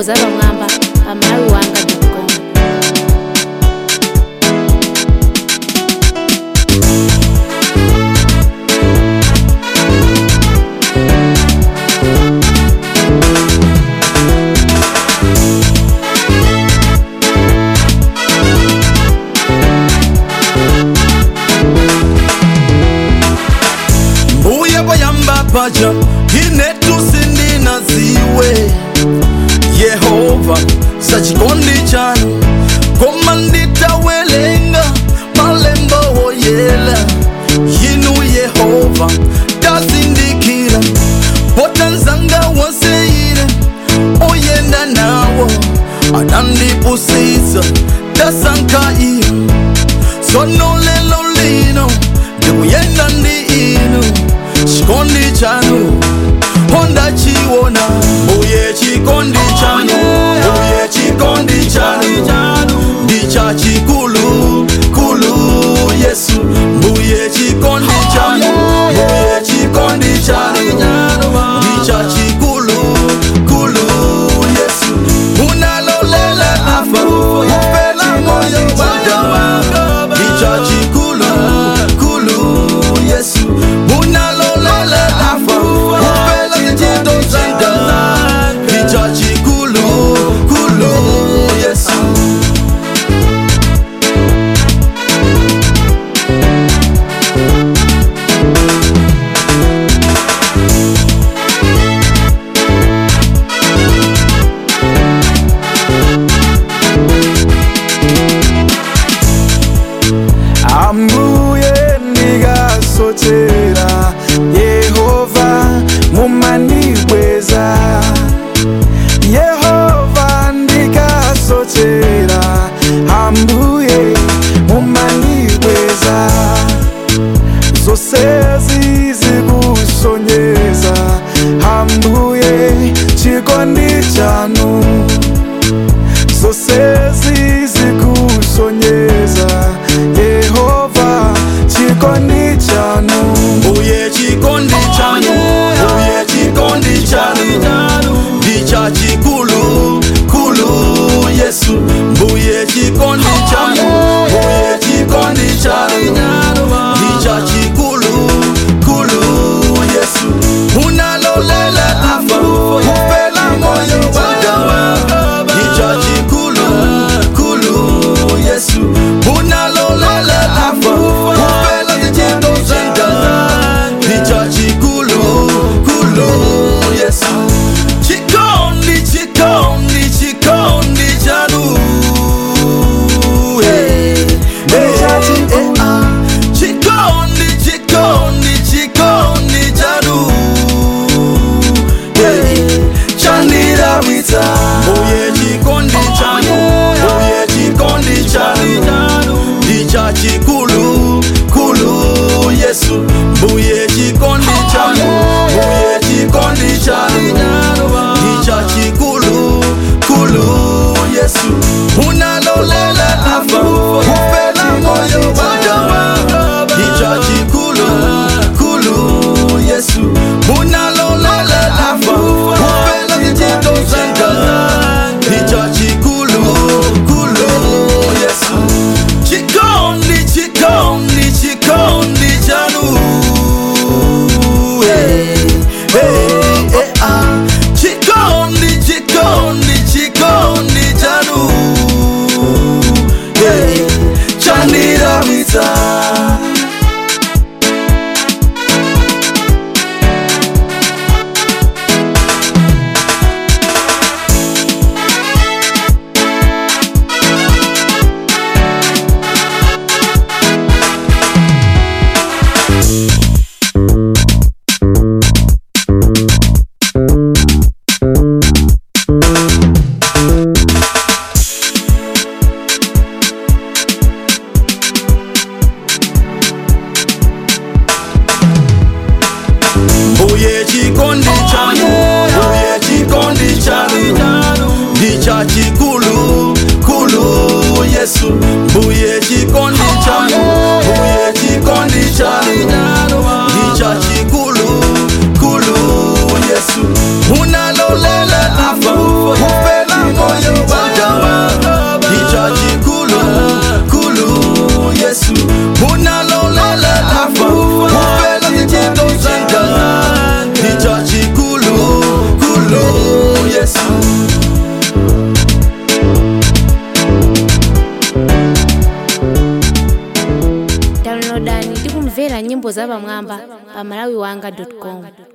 nyimbo za pamwamba pa malawi wanga com mbuye bayamba paja inetusindinaziwe yehova sachikondi chanu koma nditawelenga malembo woyela yinu yehova tazindikira potanzanga wonseire oyenda nawo anandipusisa tasankaio sono lelo lino ndikuyenda ndi inu chikondi chanu honda chiwona mbuye chikondi chanu mbuye chikondi chanu ndicha chikulu kulu yesu mbuye chikondi chanu mbuye chikondi chanu ndicha chikulu kulu yesu unalolela afa upela moyo wanga ndicha chikulu kulu yesu unalolela afa upela njito zanga tikumvera nyimbo za pamwamba pa malawiwanga com